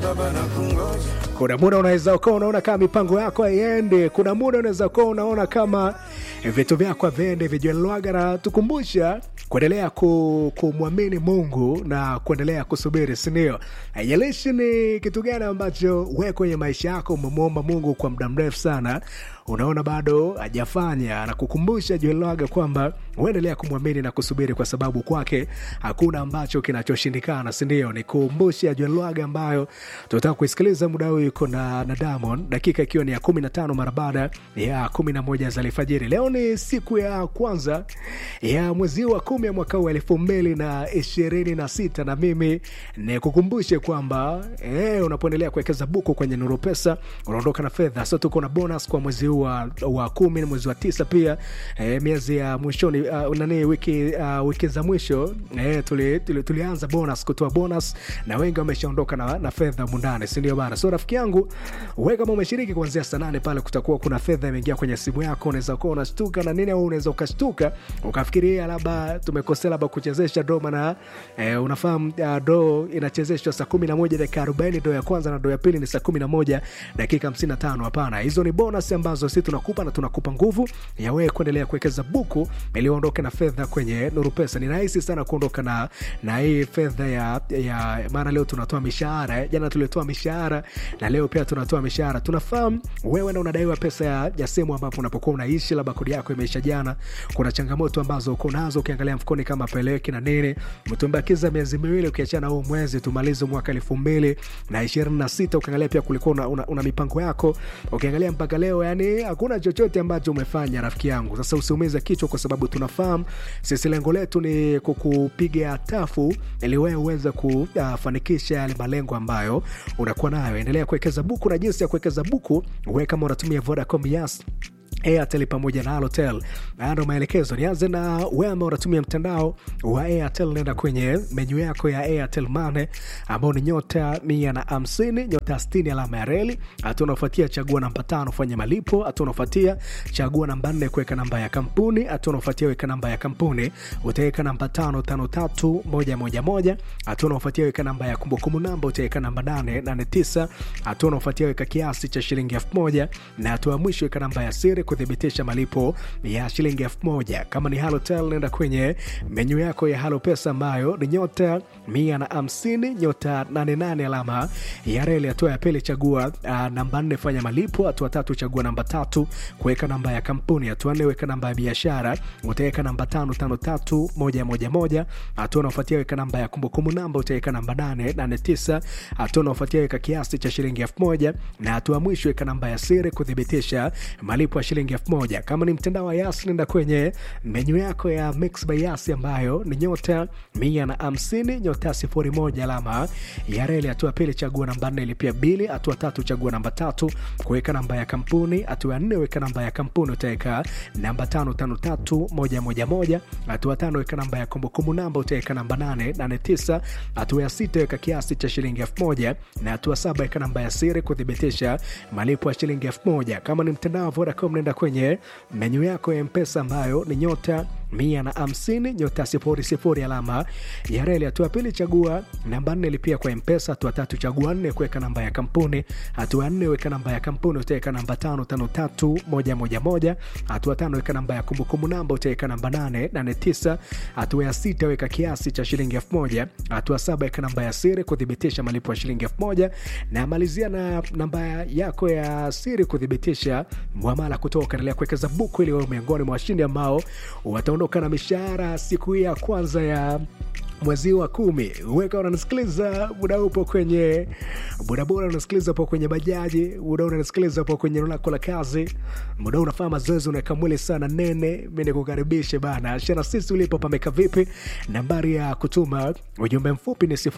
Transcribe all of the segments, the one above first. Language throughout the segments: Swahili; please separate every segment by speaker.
Speaker 1: baba na kungoja
Speaker 2: kuna muda unaweza ukawa unaona kama mipango yako haiende kuna muda unaweza ukawa unaona kama vitu vyako haviende vijuelwaga na tukumbusha kuendelea ku, kumwamini mungu na kuendelea kusubiri sindio haijalishi ni kitu gani ambacho we kwenye maisha yako umemwomba mungu kwa muda mrefu sana unaona bado hajafanya na kukumbusha juelwaga kwamba uendelea kumwamini na kusubiri kwa sababu kwake hakuna ambacho kinachoshindikana sindio ni kumbusha juelwaga ambayo tunataka kuisikiliza muda huu yuko na, na Diamond dakika ikiwa ni ya 15 mara baada ya 11 za alfajiri leo ni siku ya kwanza ya mwezi wa kumi ya mwaka wa elfu mbili na ishirini na sita na mimi ni kukumbushe kwamba eh, unapoendelea kuwekeza buku kwenye nuru pesa unaondoka na fedha so tuko na bonus kwa mwezi huu wa, wa kumi na mwezi wa tisa pia eh, miezi ya mwishoni uh, nani wiki uh, wiki za mwisho eh, tuli, tuli, tulianza bonus kutoa bonus na wengi wameshaondoka na, na fedha mundani sindio bana so rafiki yangu we kama umeshiriki kuanzia saa nane pale kutakuwa kuna fedha imeingia kwenye simu yako unaweza kuwa unashtuka na nini au unaweza ukashtuka ukafikiria labda tumekosea labda kuchezesha do mana eh, unafahamu uh, do inachezeshwa saa kumi na moja dakika arobaini do ya kwanza na do ya pili ni saa kumi na moja dakika hamsini na tano hapana hizo ni bonus ambazo si tunakupa na tunakupa nguvu ya wewe kuendelea kuwekeza buku ili uondoke na fedha kwenye nuru pesa ni rahisi sana kuondoka na na hii fedha ya, ya maana leo tunatoa mishahara eh. jana tulitoa mishahara na leo pia tunatoa mishahara tunafahamu wewe na unadaiwa pesa ya, ya sehemu ambapo unapokuwa unaishi labda kodi yako imeisha jana kuna changamoto ambazo uko nazo ukiangalia mfukoni kama peleki na nini mtumbakiza miezi miwili ukiachana huu mwezi tumalize mwaka elfu mbili na ishirini na sita ukiangalia pia kulikuwa una, una, una mipango yako ukiangalia mpaka leo yani hakuna chochote ambacho umefanya rafiki yangu sasa usiumize kichwa kwa sababu tunafahamu sisi lengo letu ni kukupiga tafu ili wewe uweze kufanikisha yale malengo ambayo unakuwa nayo endelea kuwekeza buku na jinsi ya kuwekeza buku we kama unatumia vodacom yas airtel pamoja na alotel haya ndo maelekezo nianze na wewe ambao unatumia mtandao wa airtel nenda kwenye menyu yako ya airtel mane ambao ni nyota mia na hamsini nyota stini alama ya reli hatua unaofuatia chagua namba tano fanya malipo hatua unaofuatia chagua namba nne kuweka namba ya kampuni hatua unaofuatia weka namba ya kampuni utaweka namba tano tano tatu moja moja moja hatua unaofuatia weka namba ya kumbukumbu namba utaweka namba nane nane tisa hatua unaofuatia weka kiasi cha shilingi elfu moja na hatua ya mwisho weka namba ya siri kuthibitisha malipo ya shilingi elfu moja kama ni halotel nenda kwenye menyu yako ya halo pesa ambayo ni nyota mia na hamsini nyota 88 alama ya reli hatua ya pili chagua uh, namba nne fanya malipo hatua tatu chagua namba tatu kuweka namba ya kampuni hatua nne weka namba ya biashara utaweka namba tano tano tatu moja moja moja hatua unaofuatia weka namba ya kumbukumbu namba utaweka namba nane nane tisa hatua unaofuatia weka kiasi cha shilingi elfu moja na hatua mwisho weka namba ya siri kuthibitisha malipo ya shilingi elfu moja kama ni mtandao wa yas nenda kwenye menyu yako ya mix by yas ambayo ni nyota mia na hamsini nyota sifuri moja alama ya reli hatua pili chagua namba nne ilipia bili hatua tatu chagua namba tatu kuweka namba ya kampuni hatua ya nne weka namba ya kampuni utaweka namba tano tano tatu moja moja moja hatua tano weka namba ya kumbukumbu namba utaweka namba nane nane tisa hatua ya sita weka kiasi cha shilingi elfu moja na hatua saba weka namba ya siri kuthibitisha malipo ya shilingi elfu moja kama ni mtandao wa vodacom nenda kwenye menyu yako ya mpesa ambayo ni nyota mia na hamsini nyota sifuri sifuri alama ya reli hatua pili chagua namba nne lipia kwa mpesa hatua tatu chagua nne kuweka namba ya kampuni hatua nne weka namba ya kampuni utaweka namba tano tano tatu moja moja moja hatua tano weka namba ya kumbukumbu namba utaweka namba nane nane tisa hatua ya sita weka kiasi cha shilingi elfu moja hatua saba weka namba ya siri kuthibitisha malipo ya shilingi elfu moja na malizia na namba yako ya siri kuthibitisha mwamala kutoka endelea kuwekeza buku ili wewe miongoni mwa washindi ambao wataondoka na mishahara siku hii ya kwanza ya mwezi wa kumi weka unanisikiliza muda upo kwenye bodaboda unasikiliza po kwenye bajaji muda unanisikiliza po kwenye eneo lako la kazi muda unafanya mazoezi unaweka mwili sana nene mi nikukaribishe bana shana sisi ulipo pameka vipi nambari ya kutuma ujumbe mfupi ni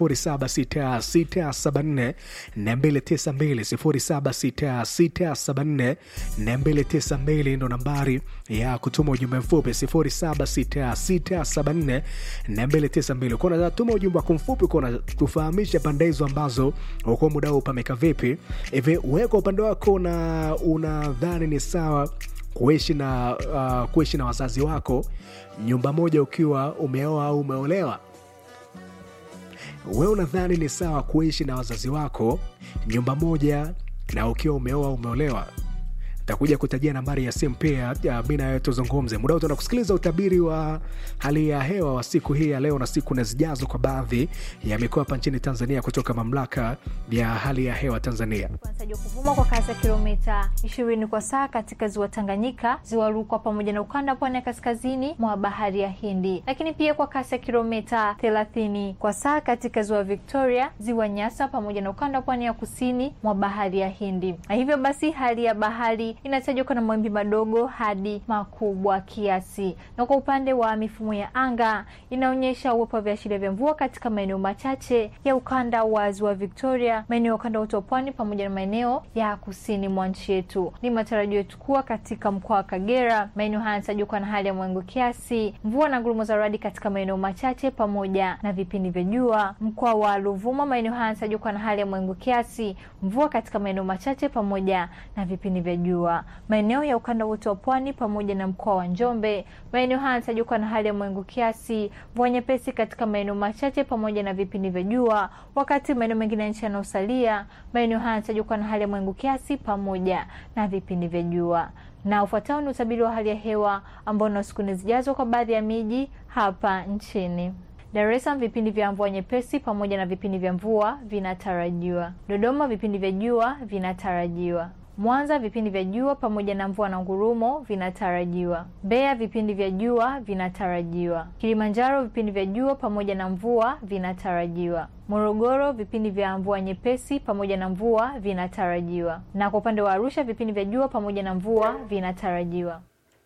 Speaker 2: 076674 292 076674 ndo nambari ya kutuma ujumbe mfupi 076674 292 uko unatuma ujumbe wako mfupi uko unatufahamisha pande hizo ambazo uko muda huu pameka vipi hivi wewe kwa upande wako una unadhani ni sawa kuishi na uh, kuishi na wazazi wako nyumba moja ukiwa umeoa au umeolewa wewe unadhani ni sawa kuishi na wazazi wako nyumba moja na ukiwa umeoa umeolewa takuja kutajia nambari ya simu pia mi nawe tuzungumze muda wote kusikiliza utabiri wa hali ya hewa wa siku hii ya leo na siku na zijazo kwa baadhi ya mikoa hapa nchini tanzania kutoka mamlaka ya hali ya hewa tanzania
Speaker 1: Kuanzia kuvuma kwa kasi ya kilomita 20 kwa saa katika ziwa Tanganyika, ziwa Rukwa pamoja na ukanda pwani ya kaskazini mwa bahari ya Hindi, lakini pia kwa kasi ya kilomita 30 kwa saa katika ziwa Victoria, ziwa Nyasa pamoja na ukanda pwani ya kusini mwa bahari ya Hindi. Na hivyo basi hali ya bahari inatajwa kuwa na mawimbi madogo hadi makubwa kiasi, na kwa upande wa mifumo ya anga inaonyesha uwepo wa viashiria vya mvua katika maeneo machache ya ukanda wa ziwa Victoria, maeneo ya ukanda wote wa pwani pamoja na maeneo ya kusini mwa nchi yetu. Ni matarajio yetu kuwa katika mkoa wa Kagera, maeneo haya yanatajwa kuwa na hali ya mawingu kiasi, mvua na ngurumo za radi katika maeneo machache pamoja na vipindi vya jua. Mkoa wa Ruvuma, maeneo haya yanatajwa kuwa na hali ya mawingu kiasi, mvua katika maeneo machache pamoja na vipindi vya jua. Maeneo ya ukanda wote wa pwani pamoja na mkoa wa Njombe, maeneo haya yanatajwa kuwa na hali ya mawingu kiasi, mvua nyepesi katika maeneo machache pamoja na vipindi vya jua, wakati maeneo mengine ya nchi yanayosalia, maeneo haya yanatajwa kuwa na hali ya mawingu kiasi pamoja na vipindi vya jua. Na ufuatao ni utabiri wa hali ya hewa ambao na siku zijazo kwa baadhi ya miji hapa nchini. Dar es Salaam vipindi vya mvua nyepesi pamoja na vipindi vya mvua vinatarajiwa. Dodoma vipindi vya jua vinatarajiwa. Mwanza vipindi vya jua pamoja na mvua na ngurumo vinatarajiwa. Mbeya vipindi vya jua vinatarajiwa. Kilimanjaro vipindi vya jua pamoja na mvua vinatarajiwa. Morogoro vipindi vya mvua nyepesi pamoja na mvua vinatarajiwa. Na kwa upande wa Arusha vipindi vya jua pamoja na mvua vinatarajiwa.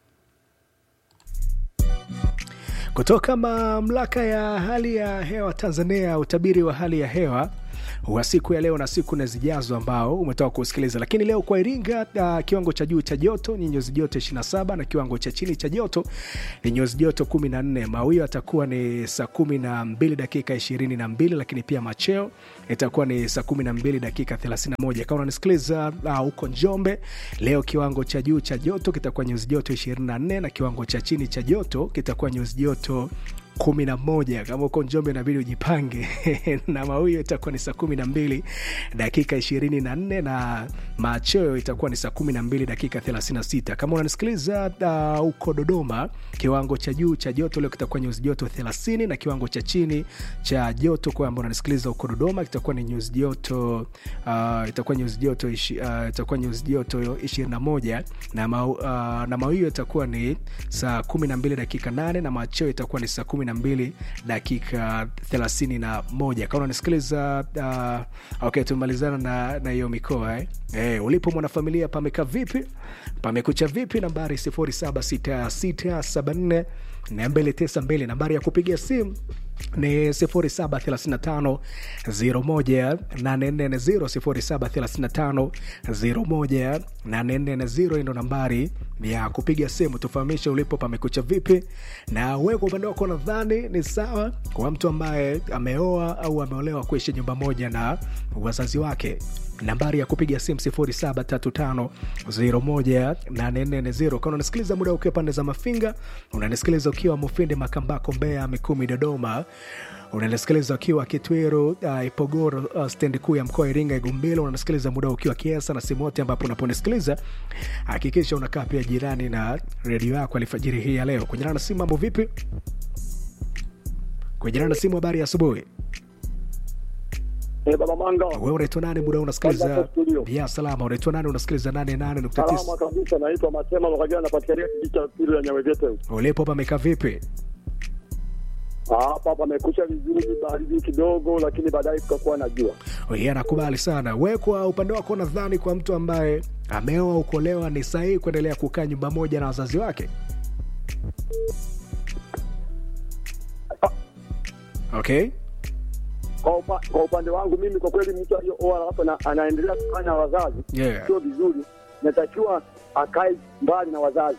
Speaker 2: kutoka mamlaka ya hali ya hewa tanzania utabiri wa hali ya hewa wa siku ya leo na siku na zijazo ambao umetoka kusikiliza lakini leo kwa iringa uh, kiwango cha juu cha joto ni nyuzi joto 27 na kiwango cha chini cha joto ni nyuzi joto 14 mawio atakuwa ni saa 12 dakika 22 lakini pia macheo itakuwa ni saa 12 dakika 31 kama unanisikiliza huko uh, njombe leo kiwango cha juu cha joto kitakuwa nyuzi joto 24 na kiwango cha chini cha joto kitakuwa nyuzi joto kumi na moja kama uko njombe inabidi ujipange na mawio itakuwa ni saa kumi na mbili dakika ishirini na nne na machweo itakuwa ni saa kumi na mbili dakika thelathini na sita kama unanisikiliza huko uh, dodoma kiwango cha juu cha joto leo kitakuwa nyuzi joto thelathini na kiwango cha chini cha joto kwa ambao unanisikiliza huko dodoma kitakuwa ni nyuzi joto uh, itakuwa nyuzi joto ishi, uh, itakuwa nyuzi joto ishirini na moja na, ma, uh, na mawio itakuwa ni saa kumi na mbili dakika nane na machweo itakuwa ni saa kumi 12 dakika 31 kama unanisikiliza uh, okay tumemalizana na na hiyo mikoa eh? Eh, ulipo mwanafamilia pamekaa vipi pamekucha vipi nambari 076674 292 nambari ya kupiga simu ni 0735 01840 0735 ndo nambari ya kupiga simu tufahamishe ulipo pamekucha vipi na wewe kwa upande wako nadhani ni sawa kwa mtu ambaye ameoa au ameolewa kuishi nyumba moja na wazazi wake nambari ya kupiga simu 0735 kana unasikiliza muda ukiwa pande za mafinga unanisikiliza ukiwa mufindi makambako mbea mikumi dodoma unanisikiliza ukiwa kitwiru uh, ipogoro uh, stendi kuu ya mkoa iringa igumbilo unanisikiliza muda ukiwa kiesa na simu yote ambapo unaponisikiliza hakikisha unakaa pia jirani na redio yako alifajiri hii ya leo kujirana na simu mambo vipi kujirana na simu habari ya asubuhi
Speaker 3: Eh, Baba Manga.
Speaker 2: wewe unaitwa nani muda unasikiliza
Speaker 3: Habari za studio.
Speaker 2: ya salama unaitwa nani unasikiliza 88.9
Speaker 3: Salama kabisa, naitwa Masema Mwakajana, napatikania kijiji cha pili ya Nyawegete.
Speaker 2: ulipo pamekaa vipi
Speaker 3: Hapa pamekucha vizuri, baridi kidogo, lakini baadaye tukakuwa na jua.
Speaker 2: Yeye anakubali sana. We kwa upande wako, nadhani kwa mtu ambaye ameoa ukolewa, ni sahihi kuendelea kukaa nyumba moja na wazazi wake? Okay,
Speaker 3: Kwa, upa, kwa upande wangu mimi, kwa kweli, mtu aliyooa alafu na- anaendelea kukaa na wazazi
Speaker 2: yeah.
Speaker 3: sio vizuri, natakiwa akae mbali na wazazi.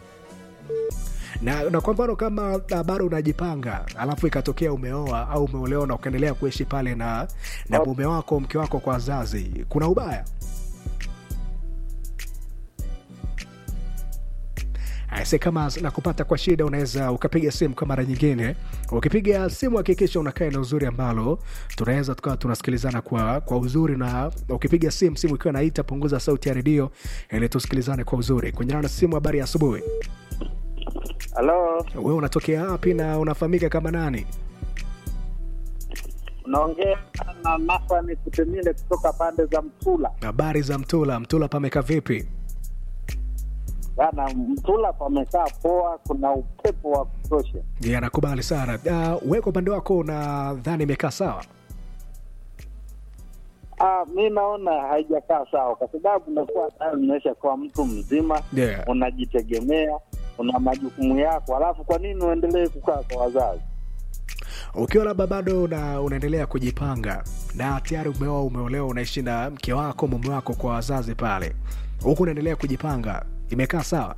Speaker 2: na, na kwa mfano kama uh, bado unajipanga alafu ikatokea umeoa au umeolewa na ukaendelea kuishi pale na na
Speaker 3: Hapo-
Speaker 2: mume wako mke wako kwa wazazi, kuna ubaya? aise kama nakupata kwa shida unaweza ukapiga simu kwa mara nyingine ukipiga simu hakikisha unakaa eneo uzuri ambalo tunaweza tukawa tunasikilizana kwa, kwa uzuri na ukipiga simu simu ikiwa naita punguza sauti ya redio ili tusikilizane kwa uzuri kwenye na simu habari ya asubuhi
Speaker 4: Halo,
Speaker 2: wewe unatokea wapi na unafahamika kama nani
Speaker 4: unaongea na Nasani Kutemile kutoka pande za Mtula.
Speaker 2: habari za mtula mtula pameka vipi
Speaker 4: Bana, Mtula pamekaa poa, kuna upepo wa kutosha.
Speaker 2: je nakubali sana uh, we kwa upande wako unadhani imekaa sawa
Speaker 4: Ah, mi naona haijakaa sawa, kwa sababu unakuwa tayari unaisha kuwa mtu mzima,
Speaker 2: yeah.
Speaker 4: unajitegemea, una majukumu yako, alafu kwa nini uendelee kukaa kwa wazazi?
Speaker 2: ukiwa labda bado una, unaendelea kujipanga na tayari umeoa umeolewa unaishi na mke wako mume wako kwa wazazi pale huku unaendelea kujipanga imekaa sawa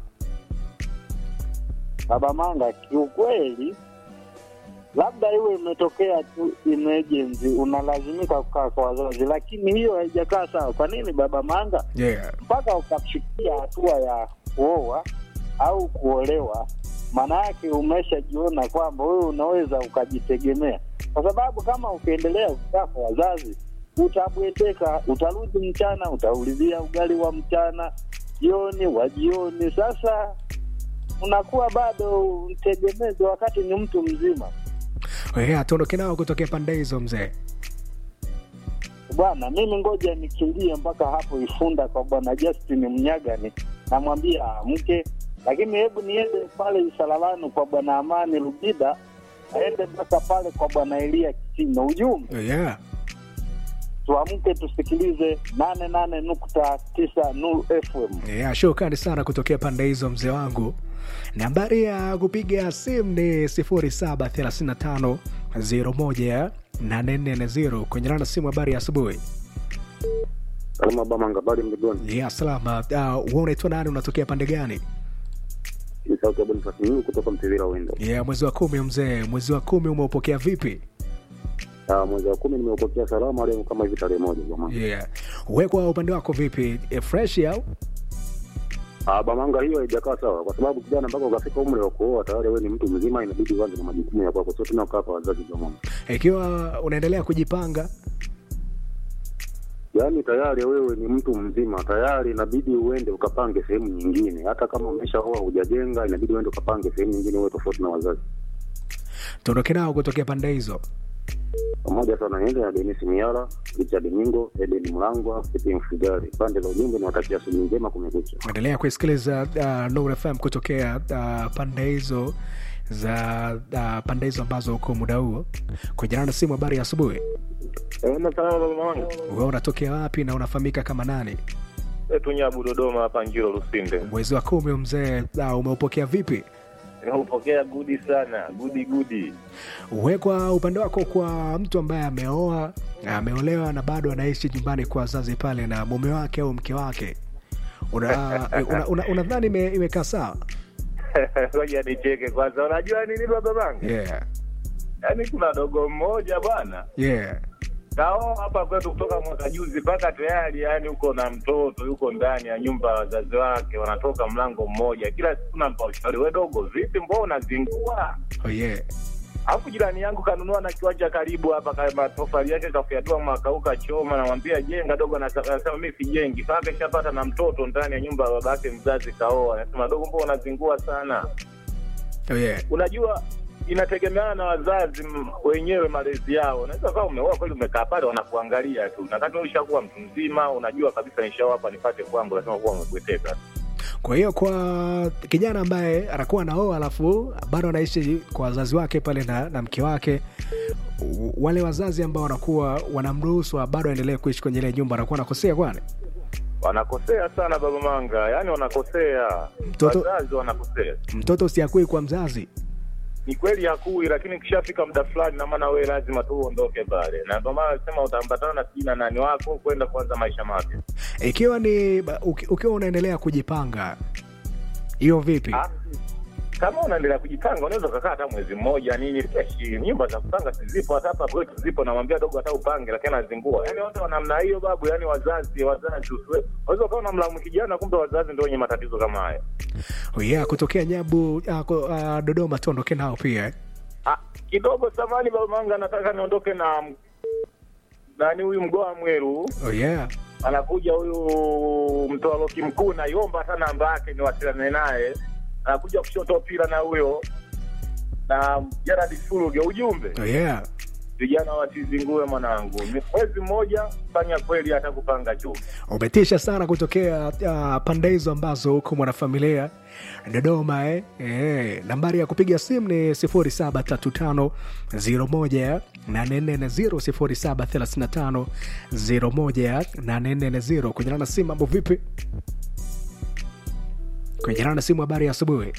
Speaker 4: Baba Manga, kiukweli labda iwe imetokea tu emergency, unalazimika kukaa kwa wazazi, lakini hiyo haijakaa sawa. Kwa nini Baba Manga?
Speaker 2: yeah.
Speaker 4: mpaka ukafikia hatua ya kuoa au kuolewa, maana yake umeshajiona kwamba wewe unaweza ukajitegemea, kwa sababu kama ukiendelea kukaa kwa wazazi utabweteka, utarudi mchana, utaulizia ugali wa mchana, jioni wa jioni. Sasa unakuwa bado mtegemezi wakati ni mtu mzima.
Speaker 2: yeah, tuondoke nao kutokea pande hizo mzee
Speaker 4: Bwana, mimi ngoja nikimbie mpaka hapo Ifunda kwa bwana Justin Mnyagani, namwambia amke, lakini hebu niende pale Isalalani kwa bwana Amani Rubida, aende mpaka pale kwa bwana Elia Kitino. Ujumbe
Speaker 2: yeah.
Speaker 4: tuamke, tusikilize nane nane nukta tisa Nuru FM.
Speaker 2: Yeah, shukrani sana kutokea pande hizo mzee wangu nambari ya kupiga simu ni 0735 01 840 kwenye rana simu habari ya asubuhi
Speaker 3: Salama Bamanga, bali mligoni.
Speaker 2: yeah, salama uh, we unaitwa nani unatokea pande gani
Speaker 3: Ni sauti ya Bonifasi Nyingi kutoka Mtevila Wendo.
Speaker 2: yeah, mwezi wa kumi mzee mwezi wa kumi umeupokea vipi
Speaker 3: Ah, mwezi wa kumi nimeupokea salama leo kama hivi tarehe moja Bamanga.
Speaker 2: yeah. we kwa upande wako vipi e, fresh au
Speaker 3: Ah, Bamanga, hiyo haijakaa sawa, kwa sababu kijana mpaka ukafika umri wa kuoa tayari wewe ni mtu mzima, inabidi uanze na majukumu ya kwako, sio tena ukaa kwa wazazi Bamanga.
Speaker 2: ikiwa unaendelea kujipanga
Speaker 3: Yaani tayari wewe ni mtu mzima, tayari inabidi uende ukapange sehemu nyingine. Hata kama umeshaoa hujajenga, inabidi uende ukapange sehemu nyingine, uwe tofauti na wazazi.
Speaker 2: tuondoke nao kutokea pande hizo
Speaker 3: Pamoja sana niende na Denis Miala, Richard Mingo, Eden Mlangwa, Stephen Fugari. Pande za ujumbe niwatakia asubuhi njema, kumekucha.
Speaker 2: endelea kuisikiliza uh, Nuru FM kutokea uh, pande hizo za uh, pande hizo ambazo uko muda huo kujana na simu habari ya asubuhi
Speaker 5: Salama salama baba wangu.
Speaker 2: wewe unatokea wapi na unafahamika kama nani
Speaker 5: Wetu Nyabu Dodoma hapa Njiro Lusinde.
Speaker 2: mwezi wa kumi mzee uh, umeupokea vipi
Speaker 5: Nimeupokea gudi sana, gudi gudi.
Speaker 2: we kwa upande wako kwa mtu ambaye ameoa ameolewa na bado anaishi nyumbani kwa wazazi pale na mume wake au mke wake unadhani una, una, unadhani ime, imekaa sawa
Speaker 5: Ngoja nicheke kwanza. Unajua nini baba bangu?
Speaker 2: yeah.
Speaker 5: Yaani kuna dogo mmoja bwana.
Speaker 2: yeah.
Speaker 5: Kao hapa kwetu kutoka mwaka juzi mpaka tayari yani uko na mtoto yuko ndani ya nyumba ya wazazi wake wanatoka mlango mmoja. Kila siku nampa ushauri, we dogo, vipi mbona unazingua?
Speaker 2: Oh, yeah.
Speaker 5: Alafu jirani yangu kanunua na kiwanja karibu hapa, ka- matofali yake kafyatua mwaka huu kachoma, namwambia jenga dogo, anasa- anasema mi sijengi. Sasa keshapata na mtoto ndani ya nyumba ya babake mzazi kaoa, anasema dogo, mbona unazingua sana?
Speaker 2: Oh, yeah.
Speaker 5: Unajua inategemeana na wazazi m- wenyewe malezi yao. Unaweza kama umeoa kweli, umekaa pale wanakuangalia tu, na kati ushakuwa mtu mzima, unajua kabisa nishaoa hapa nipate kwangu, lazima kuwa umebweteka.
Speaker 2: kwa hiyo kwa kijana ambaye anakuwa naoa alafu bado anaishi kwa wazazi wake pale na, na mke wake w- wale wazazi ambao wanakuwa wanamruhusu bado aendelee kuishi kwenye ile nyumba anakuwa anakosea kwani
Speaker 5: Wanakosea sana baba Manga, yani wanakosea,
Speaker 2: Mtoto-
Speaker 5: wazazi wanakosea.
Speaker 2: mtoto siakui kwa mzazi
Speaker 5: ni kweli hakui, lakini kishafika muda fulani, na maana wewe lazima tu uondoke pale, na ndio maana nasema utaambatana na sijui na nani wako kwenda kuanza maisha mapya.
Speaker 2: ikiwa ni ba- uki- ukiwa unaendelea kujipanga hiyo vipi
Speaker 5: Ah, kama unaendelea kujipanga unaweza ukakaa hata mwezi mmoja nini freshi. Nyumba za kupanga si zipo, hata hapa kwetu zipo. Namwambia dogo hata upange, lakini anazingua. Yani watu wa namna hiyo babu, yani wazazi wazazi, usiwe- unaweza ukawa unamlaumu kijana, kumbe wazazi ndio wenye matatizo kama hayo.
Speaker 2: Oh yeah, kutokea Nyabu uh, ku- uh, Dodoma tuondoke nao pia eh?
Speaker 5: Ah, kidogo samani baba manga, nataka niondoke na m- nani huyu mgoa Mweru
Speaker 2: Oh yeah.
Speaker 5: anakuja huyu mtoa loki mkuu, naiomba hata namba yake niwasiliane naye. Anakuja kushoto pila na huyo na Gerard Suluge, ujumbe
Speaker 2: Oh yeah.
Speaker 5: vijana wasizingue mwanangu, ni mwezi mmoja fanya kweli, hata kupanga chuma.
Speaker 2: umetisha sana kutokea uh, pande hizo ambazo huko mwanafamilia Dodoma eh? Eh, nambari ya kupiga simu ni 0735 01 840 0735 01 kunyana na simu mambo vipi kunyana na simu habari ya asubuhi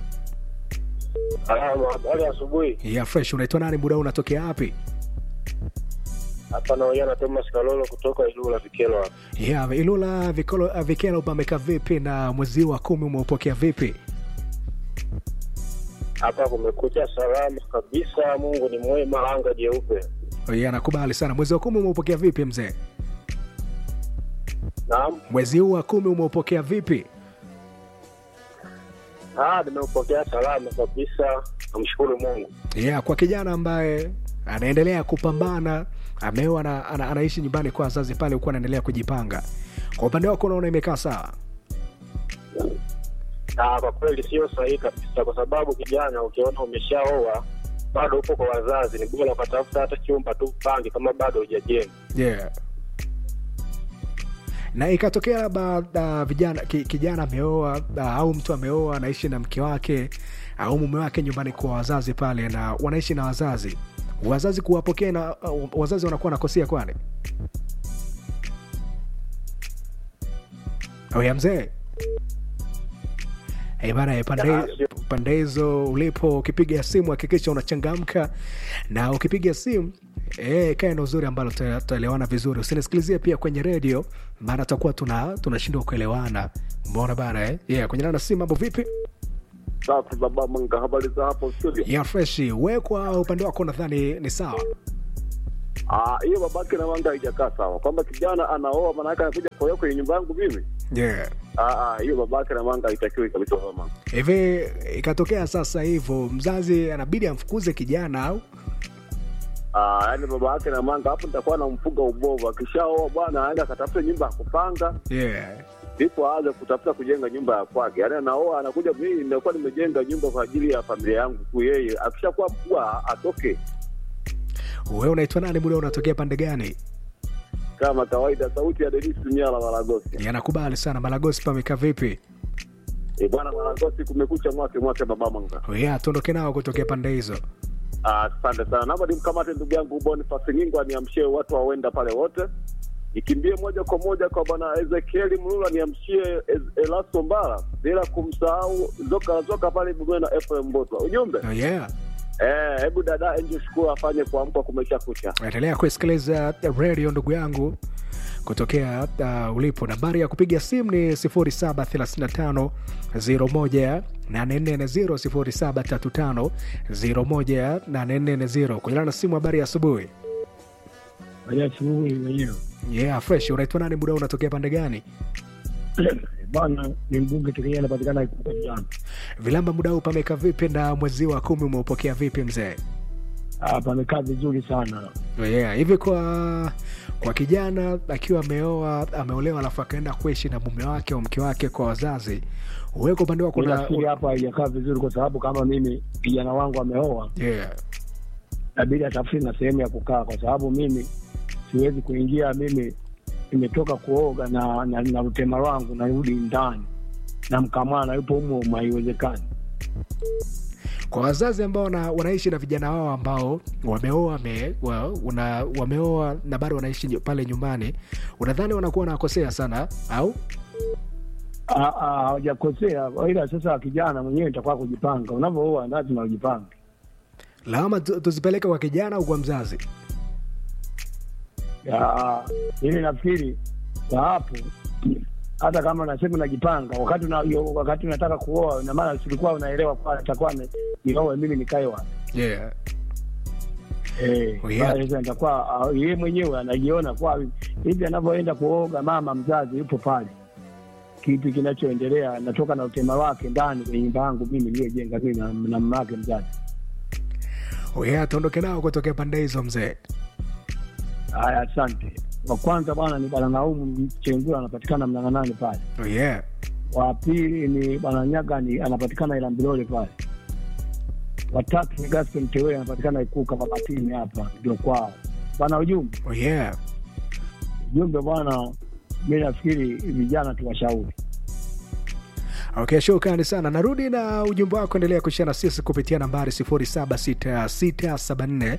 Speaker 6: Habari ya asubuhi.
Speaker 2: ya fresh unaitwa nani muda huu unatokea wapi
Speaker 6: Hapa naongea na Thomas Kalolo kutoka Ilula Vikelo hapa.
Speaker 2: ya ilula vikolo vikelo pameka vipi na mwezi wa kumi umeupokea vipi
Speaker 6: Hapa kumekucha salama kabisa, Mungu ni mwema, anga jeupe.
Speaker 2: ya nakubali sana mwezi wa kumi umeupokea vipi mzee
Speaker 6: Naam.
Speaker 2: mwezi huu wa kumi umeupokea vipi
Speaker 6: Ah, nimeupokea salama kabisa. Namshukuru Mungu.
Speaker 2: yeah, kwa kijana ambaye anaendelea kupambana ameoa na, ana, anaishi nyumbani kwa wazazi pale huku anaendelea kujipanga kwa upande wako unaona imekaa sawa
Speaker 6: Ah, kwa kweli sio sahihi kabisa, kwa sababu kijana, ukiona umeshaoa bado upo kwa wazazi, ni bora ukatafuta hata chumba tu pange kama bado hujajenga.
Speaker 2: yeah. na ikatokea labda uh, vijana ki, kijana ameoa uh, au mtu ameoa anaishi na mke wake au mume wake nyumbani kwa wazazi pale na wanaishi na wazazi wazazi kuwapokea na uh, wazazi wanakuwa nakosea kwani oya mzee Hey bana, eh, pande
Speaker 6: Ya, sio.
Speaker 2: pande hizo ulipo, ukipiga simu hakikisha unachangamka, na ukipiga simu eh, kae na uzuri ambalo tuta- tutaelewana vizuri. Usinisikilizie pia kwenye redio, maana tutakuwa tuna tunashindwa kuelewana. Mbona bana eh? Yeah, kwenye nana simu, mambo vipi?
Speaker 3: Safi baba Manga, habari za hapo studio?
Speaker 2: Ya fresh, wewe kwa upande wako nadhani ni sawa.
Speaker 3: Ah, hiyo babake na Manga haijakaa sawa, kwamba kijana anaoa maana yake anakuja kuoa kwenye nyumba yangu mimi.
Speaker 2: Yeah.
Speaker 3: Ah, ah, hiyo babake na Manga haitakiwi kabisa mama.
Speaker 2: Hivi ikatokea sasa hivyo, mzazi anabidi amfukuze kijana au
Speaker 3: Ah, yani baba yake na Manga hapo nitakuwa namfuga ubovu. Akishaoa bwana aenda akatafute nyumba ya kupanga,
Speaker 2: yeah.
Speaker 3: ndipo aanze kutafuta kujenga nyumba ya kwake. Yaani anaoa anakuja, mimi nitakuwa nimejenga nyumba kwa ajili ya familia yangu tu. Yeye akishakuwa mkubwa atoke
Speaker 2: Wewe unaitwa nani? Muda unatokea pande gani?
Speaker 3: kama kawaida. Sauti ya Denis Nyala Maragosi.
Speaker 2: Yanakubali sana. Malagosi pameka vipi?
Speaker 3: E bwana Maragosi, kumekucha mwake mwake baba Manga.
Speaker 2: Yeah, tuondoke nao kutokea pande hizo.
Speaker 3: Ah, Asante sana, naomba nimkamate ndugu yangu Boniface Ngingo aniamshie watu wawenda pale wote, nikimbie moja kwa moja kwa bwana Ezekieli Mlula niamshie Ez- Elasto Mbara, bila kumsahau Zoka Zoka pale Bugwe na Efraim Mbotwa. Ujumbe
Speaker 2: Oh, yeah.
Speaker 3: eh, hebu dada Angel Shukuru afanye kuamka kumesha kucha.
Speaker 2: endelea kusikiliza radio ndugu yangu kutokea uh, ulipo nambari ya kupiga simu ni 0735 01 840 0735 01 kulingana na simu habari ya asubuhi
Speaker 7: asubuhi wenyewe
Speaker 2: yeah fresh unaitwa nani muda huu unatokea pande gani
Speaker 7: bwana ni mbunge tukia anapatikana jana
Speaker 2: vilamba muda huu pameka vipi na mwezi wa kumi umeupokea vipi mzee
Speaker 7: pamekaa vizuri sana
Speaker 2: Oh, yeah. hivi kwa kwa kijana akiwa ameoa ameolewa alafu akaenda kuishi na mume wake au mke wake kwa wazazi wewe kwa upande wako una-
Speaker 7: nafikiri hapa haijakaa vizuri kwa sababu kama mimi kijana wangu ameoa
Speaker 2: yeah.
Speaker 7: nabidi atafute na sehemu ya kukaa kwa sababu mimi siwezi kuingia mimi nimetoka kuoga na na, na utema wangu narudi ndani na mkamana yupo humo humo, haiwezekani
Speaker 2: kwa wazazi ambao wana, wanaishi na vijana wao ambao wameoa wame, wa, una, wameoa na bado wanaishi nyu- pale nyumbani unadhani wanakuwa wanakosea sana au
Speaker 7: Ah, ah, hawajakosea ila sasa kijana mwenyewe itakuwa kujipanga unavyooa lazima ujipange
Speaker 2: lawama tu- tuzipeleke kwa kijana au kwa mzazi
Speaker 7: Ya, mimi nafikiri kwa hapo hata kama unasema unajipanga wakati una, yo- wakati unataka kuoa ina maana silikuwa unaelewa kwa atakuwa ni- nioe mimi nikae wapi
Speaker 2: yeah.
Speaker 7: Eh,
Speaker 2: Oh, yeah.
Speaker 7: sasa nitakuwa ah, yeye mwenyewe anajiona kwa hivi anavyoenda kuoga, mama mzazi yupo pale, kipi kinachoendelea, natoka na utema wake ndani kwenye nyumba yangu mimi niliyojenga mimi na, na mama yake mzazi.
Speaker 2: Oh, yeah, tuondoke nao kutokea pande hizo mzee
Speaker 7: Haya, asante. Wa kwanza bwana ni bwana Naumu Chengula, anapatikana Mnang'anani pale.
Speaker 2: oh, yeah.
Speaker 7: Wa pili ni bwana Nyagani, anapatikana Ilambilole pale. Watatu ni Gaston Tewe, anapatikana Ikuka Mabatini, hapa ndio kwao. Bwana ujumbe
Speaker 2: Oh, yeah.
Speaker 7: ujumbe bwana, mi nafikiri vijana tuwashauri
Speaker 2: Okay, shukrani sana. Narudi na ujumbe wako, endelea kushia na sisi kupitia nambari 076674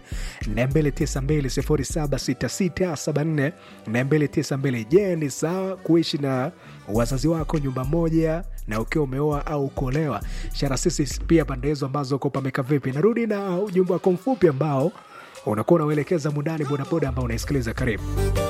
Speaker 2: 292 076674 Je, ni sawa kuishi na wazazi wako nyumba moja na ukiwa umeoa au kuolewa? Shara sisi pia pande hizo ambazo uko pameka vipi? Narudi na ujumbe wako mfupi ambao unakuwa unauelekeza mundani bodaboda ambao unaisikiliza. Karibu.